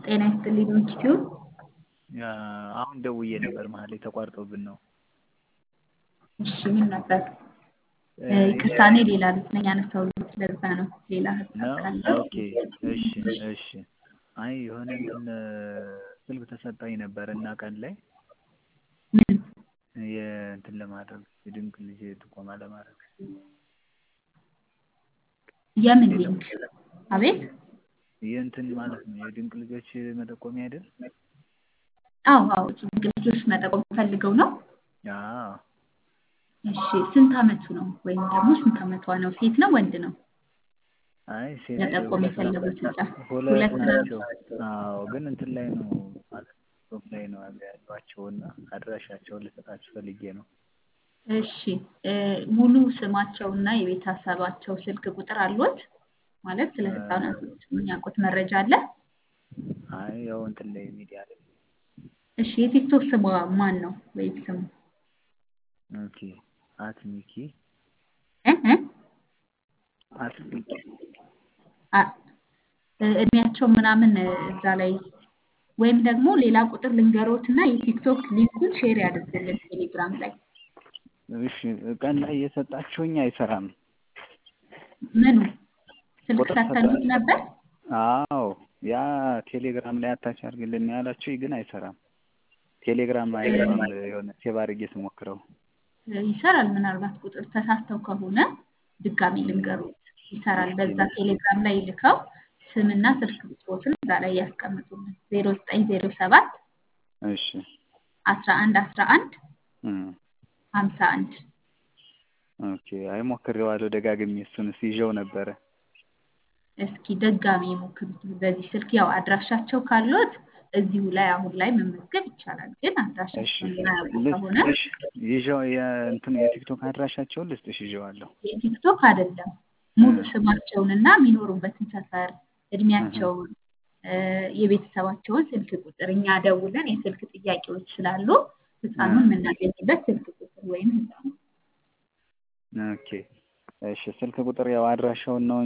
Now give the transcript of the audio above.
ጤና ይስጥልኝ ኢንስቲትዩት አሁን ደውዬ ነበር መሀል ላይ ተቋርጦብን ነው። እሺ ምን ነበር? ይቅርታ እኔ ሌላ ቤት ነኝ ያነሳሁት ለዛ ነው። ሌላ ሀሳብ ነው ካለ ኦኬ እሺ እሺ አይ የሆነ እንትን ስልክ ተሰጣኝ ነበር እና ቀን ላይ ምን የእንትን ለማድረግ የድንቅ ልጅ ጥቆማ ለማድረግ የምን ሊንክ? አቤት የእንትን ማለት ነው የድንቅ ልጆች መጠቆሚያ አይደል? አዎ አዎ ድንቅ ልጆች መጠቆም ፈልገው ነው። አዎ እሺ ስንት አመቱ ነው? ወይም ደግሞ ስንት አመቷ ነው? ሴት ነው ወንድ ነው? አይ ሴት መጠቆም ሁለት የፈለጉት ህፃን ሁለት ሁለት ናቸው። ናቸው። አዎ ግን እንትን ላይ ነው ማለት ጾም ላይ ነው ያሏቸው እና አድራሻቸውን ልሰጣችሁ ፈልጌ ነው። እሺ እ ሙሉ ስማቸውና የቤተሰባቸው ስልክ ቁጥር አሉት? ማለት ስለ ህፃናቶች የሚያውቁት መረጃ አለ? አይ ያው እንትን ላይ ሚዲያ ላይ እሺ የቲክቶክ ስሟ ማን ነው? ወይም ስሙ ኦኬ አት ሚኪ እ እ አት ሚኪ አ- እ እድሜያቸው ምናምን እዛ ላይ ወይም ደግሞ ሌላ ቁጥር ልንገሮትና የቲክቶክ ሊንኩን ሼር ያድርጉልን ቴሌግራም ላይ እሺ ቀን ላይ እየሰጣችሁኝ አይሰራም። ምኑ ስልክ ቁጥር ሰተኑት ሰጣ- ነበር? አዎ ያ ቴሌግራም ላይ አታች አድርግልን ያላችሁኝ ግን አይሰራም። ቴሌግራም አይገባም የሆነ ሴቭ አድርጌ ስሞክረው ይሰራል። ምናልባት ቁጥር ተሳስተው ከሆነ ድጋሚ ልንገሩት ይሰራል። በዛ ቴሌግራም ላይ ልከው ስምና ስልክ ቁጥሮትን እዛ ላይ ያስቀምጡልን ዜሮ ዘጠኝ ዜሮ ሰባት እሺ አስራ አንድ አስራ አንድ እም ሀምሳ አንድ ኦኬ አይ ሞክሬዋለሁ ደጋግሜ እሱንስ ይዤው ነበረ። እስኪ ድጋሚ የሞክሩት በዚህ ስልክ ያው አድራሻቸው ካሉት እዚሁ ላይ አሁን ላይ መመዝገብ ይቻላል። ግን እሺ አድራሻቸውን የማያውቁ ከሆነ ልስጥሽ ይዤው የእንትን የቲክቶክ አድራሻቸውን ልስጥሽ ይዤዋለሁ። የቲክቶክ አይደለም ሙሉ ስማቸውንና የሚኖሩበትን ሰፈር እድሜያቸውን እ የቤተሰባቸውን ስልክ ቁጥር እኛ ደውለን የስልክ ጥያቄዎች ስላሉ ህፃኑን የምናገኝበት ስልክ ቁጥር ወይም ህፃኑ ኦኬ እሺ ስልክ ቁጥር ያው አድራሻውን ነው